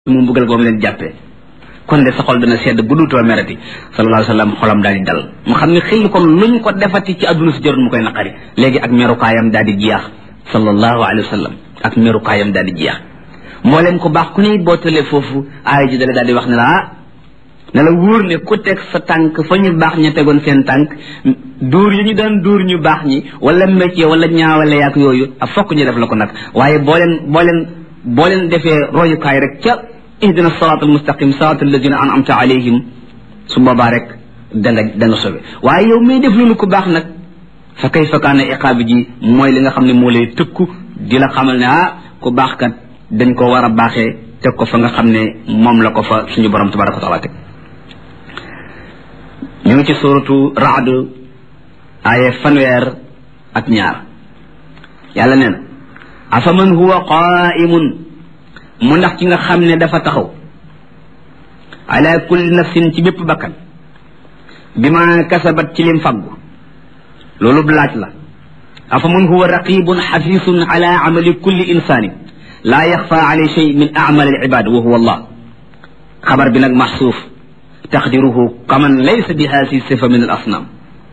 mu mbugal boobu leen jàppee kon de sa xol dana sedd bu duutoo merati sallallahu alayhi wa sallam xolam daal di dal mu xam ne xel kon luñ ko defati ci àdduna si jarul mu koy naqari léegi ak merukaayam daal di jeex sallallahu alayhi wa sallam ak merukaayam daal di jeex moo leen ko baax ku ne boo tëlee foofu aaya ji dale daal di wax ne la ah ne la wóor ne ku teg sa tànk fa ñu baax ña tegoon seen tànk dóor yi ñu daan dóor ñu baax ñi wala métier wala ñaawale yaak yooyu ak fokk ñu def la ko nag waaye boo leen boo leen boo leen defee royukaay rek ca ihdina siraat almustaqim siraat alladina an'amta alayhim su boobaa rek da nga da nga sobe waaye yow may def loolu ku baax nag fa kayfa kaana iqaabi ji mooy li nga xam ne moo lay tëkku di la xamal ne ah ku baax kat dañ ko war a baaxee teg ko fa nga xam ne moom la ko fa suñu borom tabaraka wa taala teg ñu ngi ci suratu raad aaye fanweer ak ñaar yàlla nee na afaman huwa qaimun mu ndax ci nga xam ne dafa taxaw ala kulli nafsin ci bépp bakkan bi ma kasabat ci lim faggu loolu laaj la afaman huwa raqibun xafisun ala amali kulli insanin laa yaxfa alay shay min amal al ibad wa huwa allah xabar bi nag maxsuuf taqdiruhu kaman laysa bi haasi sifa min al asnam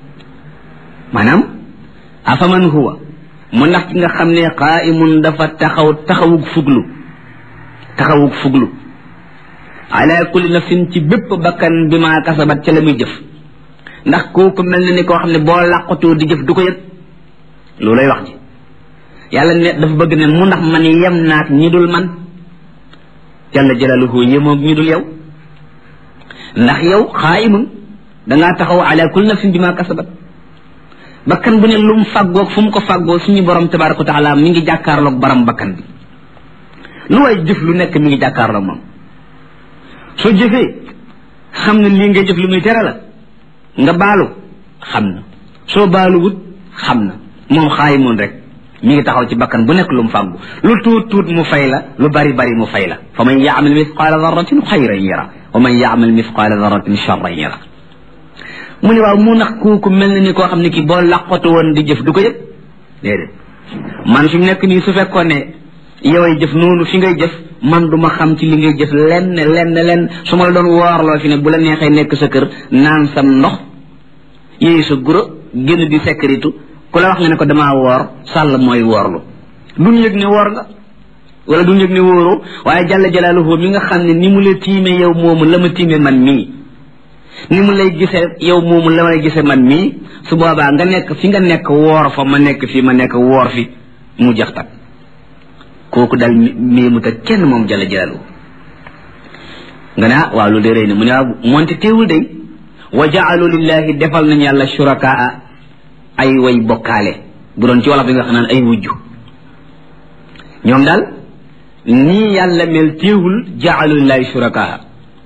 maanaam afaman huwa mu ndax ci nga xam ne qaimun dafa taxaw taxawug fuglu taxawug fuglu ala kulli nafsin ci bépp bakkan bi ma kasabat ca la muy jëf ndax kooku mel na ni koo xam ne boo làqatoo di jëf du ko yëg loolay wax ji yàlla ne dafa bëgg ne mu ndax man yem naak ñi dul man jalla jalaluhu yemoog ñi dul yow ndax yow xaayimun dangaa taxaw ala kulli nafsin bi ma kasabat bakkan bu ne lu mu fàggoog fu mu ko fàggoo suñu borom tabaraka wa taala mi ngi jàkkaarloog baram bakkan bi lu way jëf lu nekk mi ngi jàkkaarloog moom soo jëfee xam ne lii ngay jëf lu muy tere la nga baalu xam na soo baalu wut xam na moom xaayi moon rek mi ngi taxaw ci bakkan bu nekk lu mu fàggu lu tuut tuut mu fay la lu bari bari mu fay la fa man yaamal mithqaala darratin xayran yara wa man yaamal mithqaala darratin charran yara mu ne waaw mu nax kooku mel na ni koo xam ne kii boo laqatu woon di jëf du ko yëg déedéet man fi mu nekk nii su fekkoon ne yoway jëf noonu fi ngay jëf man du ma xam ci li ngay jëf lenn lenn lenn su ma la doon woorloo fi ne bu la neexee nekk sa kër naan sam ndox yéeyu sa guro génn di sécurité ku la wax nga ne ko damaa woor sàll mooy woorlu duñ yëg ne woor nga wala duñ yëg ne wóoroo waaye jàlla jalaaluhu mi nga xam ne ni mu la tiime yow moomu la ma tiime man mii ni mu lay gisee yow moomu la may gisee man mii su boobaa nga nekk fi nga nekk woor fa ma nekk fi ma nekk woor fi mu jax tak kooku daal mii mu ta kenn moom jalla jalaaluhu nga ne ah waaw lu de rëy na mu ne waaw moonte teewul day wa jaalu lillahi defal nañ yàlla shurakaa ay way bokkaale bu doon ci wolof bi nga xam naan ay wujju ñoom daal nii yàlla mel teewul jaalu lillahi shurakaa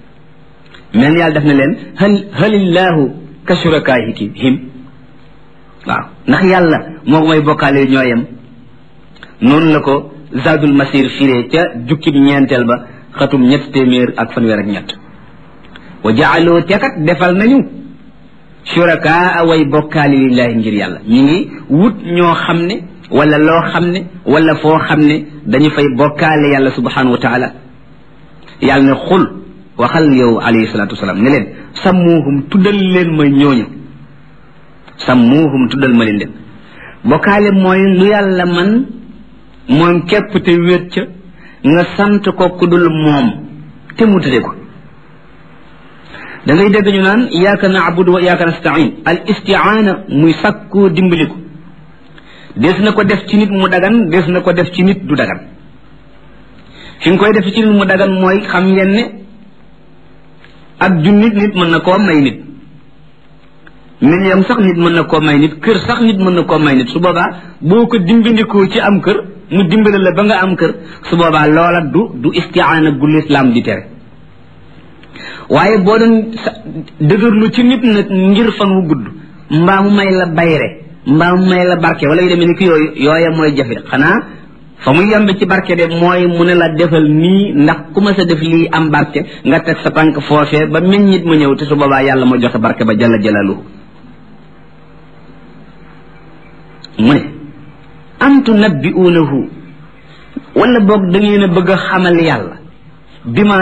mel yàlla def na leen hal halillahu ka shurakaahiki him waaw ndax yàlla moo may bokkaale ñooyam noonu la ko zadul masir firee ca jukkib ñeenteel ba xatum ñett téeméer ak fanweer ak ñett wa jaaloo tekat defal nañu shurakaa way bokkaale lillahi ngir yàlla ñu ngi wut ñoo xam ne wala loo xam ne wala foo xam ne dañu fay bokkaale yàlla subhanahu wa taala yàlla ne xul waxal yow alayhi salaatu wasalaam ne leen sammuuhum tuddal leen ma ñooñu sammuuhum tuddal ma leen leen bokkaale mooy lu yàlla man moom képp te wéet ca nga sant ko ku dul moom te mu tudde ko da ngay dégg ñu naan iyaaka naabudu wa iyaaka nastain al istiaana muy sàkkoo dimbaliku des na ko def ci nit mu dagan des na ko def ci nit du dagan fi nga koy def ci nit mu dagan mooy xam ngeen ne ak junnit nit mën na koo may nit million sax nit mën na koo may nit kër sax nit mën na koo may nit su boobaa boo ko dimbandikoo ci am kër mu dimbale la ba nga am kër su boobaa loola du du istiaana gu lislaam di tere waaye boo doon dëgërlu ci nit nag ngir fan wu gudd mbaa mu may la bayre mbaa mu may la barke wala yu demee ni ki yooyu yooya mooy jafe xanaa fa mu yembe ci barke de mooy mu ne la defal nii ndax ku ma sa def lii am barke nga teg sa tànk foofee ba meñ nit mu ñëw te su boobaa yàlla ma joxe barke ba jalla jalaluhu mu ne am tunabbi'uunahu wala boog da ngeen a bëgg a xamal yàlla bi ma